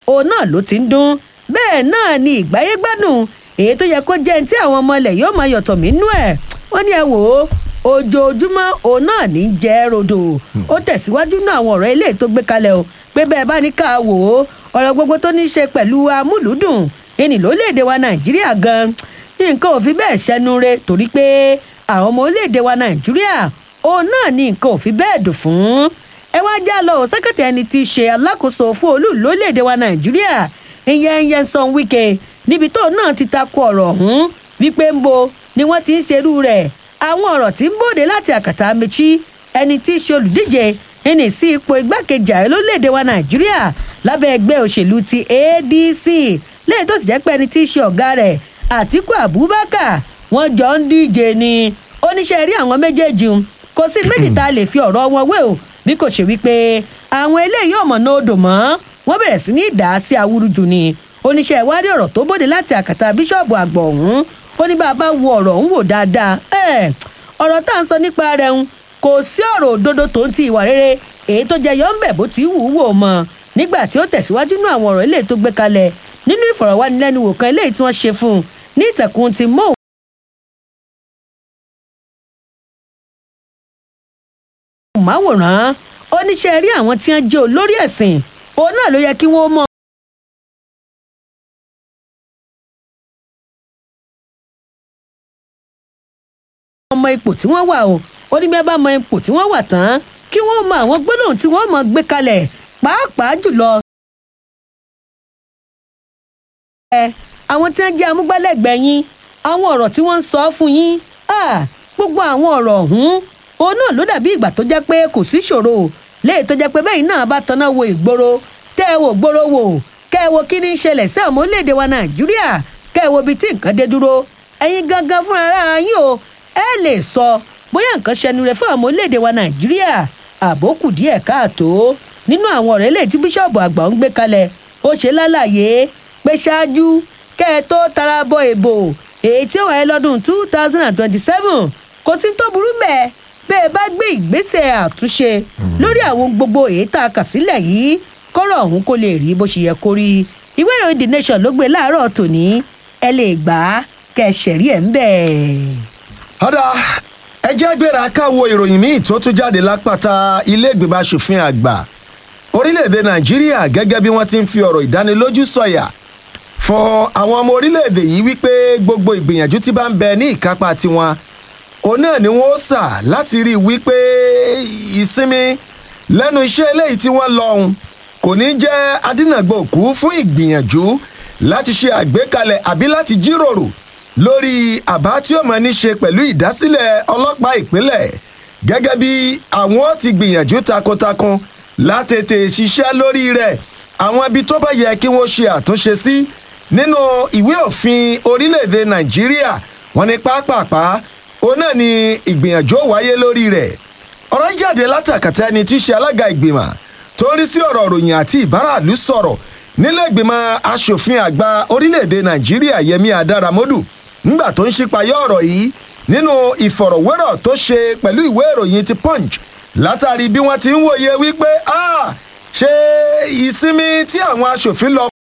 òun náà ló ti ń dún bẹ́ẹ̀ náà ni ìgbáyégbádùn èyí tó yẹ kó jẹ́ ní tí àwọn ọmọ ilẹ̀ yóò máa yọ̀tọ̀ mí nú ẹ̀ wọ́n ní ẹ wò ó ojoojúmọ́ òun náà ní í jẹ́ rodò ó tẹ̀síwájú náà àwọn ọ̀rọ̀ ilé tó gbé kalẹ̀ o pé bẹ́ẹ̀ bá ní ká wò ó ọ̀rọ̀ gbogbo tó ní í ṣe pẹ̀lú amúlùúdùn ẹni lórílẹ̀‐èdè wa nàìjíríà gan nǹkan ò fi bẹ́ẹ̀ ṣẹnu re torí pé àwọn ọmọ orílẹ̀‐èdè wa nàìjíríà òun náà ní nǹkan ò fi bẹ́ẹ̀ dùn fún ẹ wá já lọ sẹ́kẹ̀tì ẹni tí í ṣe alákòóso fún olú lórílẹ̀‐èdè wa nàìjíríà ìyẹn Nyesom Wike níbi tóun náà ti takò ọ̀rọ̀ ọ̀hún wípé ń bo ni wọ́n ti ń ṣerú rẹ̀ àwọn ọ̀rọ̀ tí ń bòde láti àkàtà Amechi ẹni tí í ṣe olùdíje ẹni sí ipò igbákejì ààrẹ lórílẹ̀‐èdè wa nàìjíríà lábẹ́ ẹgbẹ́ òṣèlú ti ADC lẹ́yìn tó sì jẹ́ pé ẹni tí í ṣe ọ̀gá rẹ̀ Àtíkù Abubakar wọ́n jọ ń díje ni oníṣẹ́ rí àwọn méjèèjì ń kò sí méjì tá a lè fi ọ̀rọ̀ wọn wé o bí kò ṣe wípé àwọn eléyìí ọmọ náà odò mọ́ wọ́n bẹ̀rẹ̀ sí ní ìdá sí awúrúju ni oníṣẹ́ ìwádìí ọ̀rọ̀ tó bòde láti àkàtà bíṣọ̀bù àgbọ̀ ọ̀hún ó ní bá a bá wo ọ̀rọ̀ ọ̀hún wò dáadáa ẹ̀ ọ̀rọ̀ tá à ń sọ nípa rẹ̀ ń kò sí ọ̀rọ̀ òdodo tó ń ti ìwà rere èyí tó jẹyọ ń bẹ̀ bó ti wù ú wò mọ́ nígbà tí ó tẹ̀síwájú nú àwọn ọ̀rọ̀ eléyìí tó gbé kalẹ̀ nínú ìfọ̀rọ̀wánilẹ́nuwò kan eléyìí tí wọ́n ṣe fún un ní ìtẹ̀kùn ti mọ́ máwòrán oníṣẹ́ rí àwọn tí wọ́n jẹ́ olórí ẹ̀sìn òun náà ló yẹ kí wọ́n mọ̀. ọmọ ipò tí wọ́n wà o ó ní bí wọ́n bá mọ ipò tí wọ́n wà tán kí wọ́n mọ àwọn gbólóhùn tí wọ́n mọ̀ gbé kalẹ̀ pàápàá jùlọ. àwọn tí wọ́n jẹ́ amúgbálẹ́gbẹ̀ẹ́ yín àwọn ọ̀rọ̀ tí wọ́n ń sọ fún yín gbogbo àwọn ọ̀rọ̀ ọ̀hún òun náà ló dàbí ìgbà tó jẹ́ pé kò sí ṣòro léyìí tó jẹ́ pé bẹ́ẹ̀ náà bá tanná wo ìgboro tẹ́ ẹ wò gboro wò kẹ́ ẹ wo kí ní í ṣẹlẹ̀ sí àwọn orílẹ̀-èdè wa nàìjíríà kẹ́ ẹ wo ibi tí nǹkan dé dúró ẹ̀yin gangan fúnra ara yín o ẹ lè sọ bóyá nǹkan ṣẹnu rẹ fún àwọn orílẹ̀-èdè wa nàìjíríà àbókù díẹ̀ káàtó nínú àwọn ọ̀rẹ́ lè tí bíṣọ̀bù àgbà ń gbé kalẹ̀ ó ṣe lálàyé pé ṣáájú kẹ́ ẹ tó tara bọ ìbò èyí tí ó wáyé lọ́dún two thousand and twenty-seven kò sí tó burú bẹ́ẹ̀ bẹ́ẹ̀ bá gbé ìgbésẹ̀ àtúnṣe lórí àwọn gbogbo èyí tá a kà sílẹ̀ yìí kọ́rọ̀ ọ̀hún kó lè rí bó ṣe yẹ kó rí ìwé ìròyìn the nation ló gbé láàárọ̀ tòní ẹ lè gbà á kẹ́ ẹ ṣẹ̀rí ẹ̀ ń bẹ̀. ọ̀dà ẹ jẹ́ gbéra káwo ìròyìn míì tó tún jáde lápáta ilé ìgbìmọ̀ asòfin àgbà orílẹ̀-èdè nàìjíríà gẹ́gẹ́ bí wọ́n ti ń fi ọ̀rọ̀ ìdánilójú sọ̀yà fún àwọn ọmọ orílẹ̀-èdè yìí wípé gbogbo ìgbìyànjú tí bá ń bẹ ní ìkápá tiwọn òun náà ni wọ́n sà láti rí i wípé ìsinmi lẹ́nu iṣẹ́ eléyìí tí wọ́n lọ́hùn kò ní jẹ́ adínàgbòkú fún ìgbìyànjú láti ṣe àgbékalẹ̀ àbí láti jíròrò lórí àbá tí ó máa ní ṣe pẹ̀lú ìdásílẹ̀ ọlọ́pàá ìpínlẹ̀ gẹ́gẹ́ bí àwọn ti gbìyànjú takuntakun látètè ṣiṣẹ́ lórí rẹ̀ àwọn ibi tó bá yẹ kí wọ́n ṣe àtúnṣe sí nínú ìwé òfin orílẹ̀-èdè nàìjíríà wọ́n ní pápápá òun náà ni ìgbìyànjú ó wáyé lórí rẹ̀ ọ̀rọ̀ jáde látàkàtà ẹni tí í ṣe alága ìgbìmọ̀ tó ń rí sí ọ̀rọ̀ ròyìn àti ìbáraàlú sọ̀rọ̀ nílẹ̀ ìgbìmọ̀ asòfin àgbà orílẹ̀-èdè nàìjíríà yẹmi adaramodu ńgbà tó ń ṣípayá ọ̀rọ̀ yìí nínú ìfọ̀rọ̀wérọ̀ tó ṣe pẹ̀lú ìwé ìròyìn ti punch látàrí bí wọ́n ti ń wòye wípé ṣé ìsinmi tí àwọn asòfin lọ